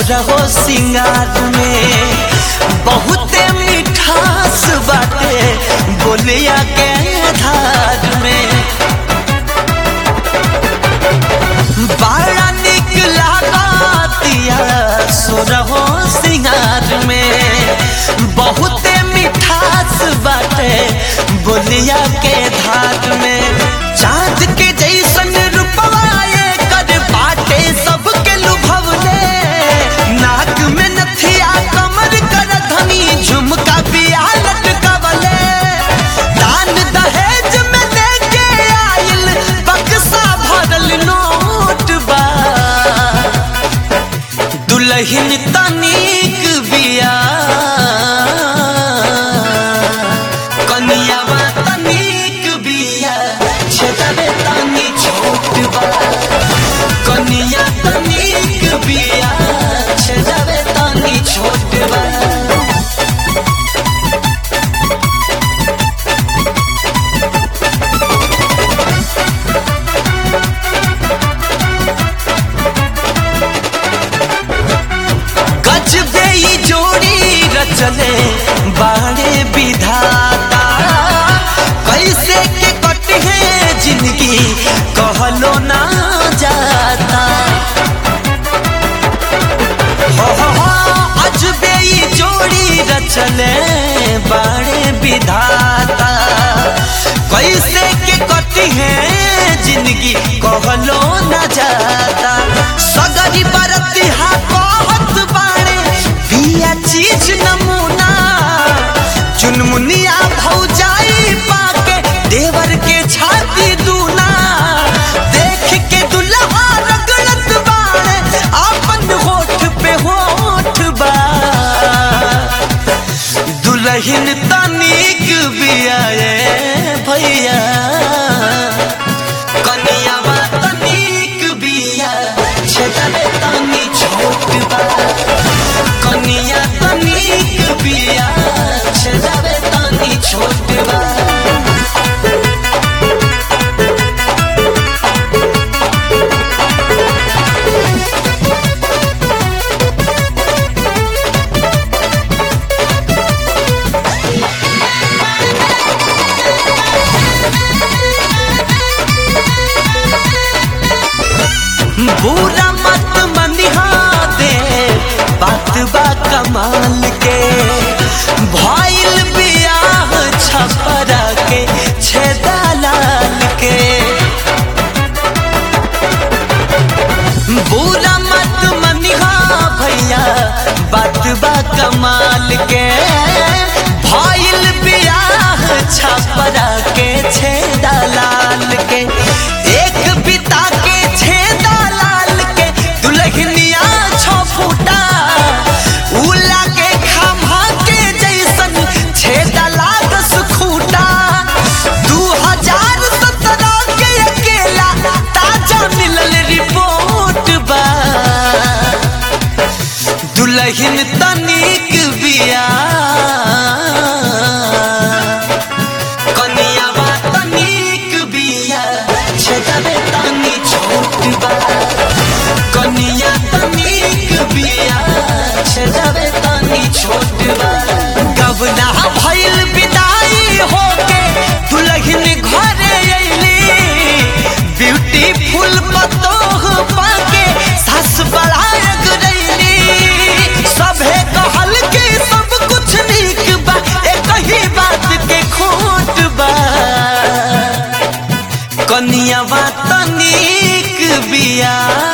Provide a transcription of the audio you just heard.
सोरहो सिंगार में बहुते मिठास बाटे बोलिया के धार में बड़ा निक लागतिया सोरहो सिंगार में बहुते मिठास बाटे बोलिया के धार में चाँद के जैसन रूपवाए कर बाटे सबके लुभवले नाक में नथिया कमर कर धनी झुमका बिया लटकवले दान दहेज में लेके आइल बक्सा भरल नोट बा दुल्हन तनिक बिया कनियावा तनिक बिया छेदबे तनी छोट बा कनिया तनिक बिया छेदबे तनी छोट बा गजबे ई जोड़ी रचले बाड़े विधाता कैसे के कटे जिंदगी कहलो ना जाता हो हो हो अजबे ई जोड़ी रचले बाड़े विधाता कैसे के कटी है जिंदगी कहलो ना जाता सगरी बरती हा कहत बाड़े बिया चीज नमूना चुनमुनिया भौजाई पाके देवर के छाती दूना देख के दुल्हा रगड़त बाड़े अपन होठ पे होठ बा दुल्हन तनिक बिया ये भैया कनियावा तनिक बिया छेदले तनी छोट बा कनिया तनिक बिया छेदले तनी छोट बा बुरा मत मनिहा दे बात बा कमाल के भइल बियाह छपरा के छेदा लाल के बुरा मत मनिहा भैया बात बा कमाल के भइल बियाह छपरा के छेदा लाल के एक पिता के छेदा लाल के दुल्हनिया छो फूटा उला के खम्हा के जैसन छेदा लागस खूटा दू हजार सत्रह के अकेला ताजा मिलल रिपोर्ट बा दुल्हन तनिक बिया कनियावा तनिक बिया छेदबे तनी छोट बा कनिया तनिक बिया छेदबे तनी छोट बा गबना भइल विदाई होके दुल्हन घरे अइली ब्यूटीफुल पतोह पाके सास बड़ायक रैली सभे कहल के सब कुछ नीक बा एक ही बात के खोट बा कनियावा तनिक बिया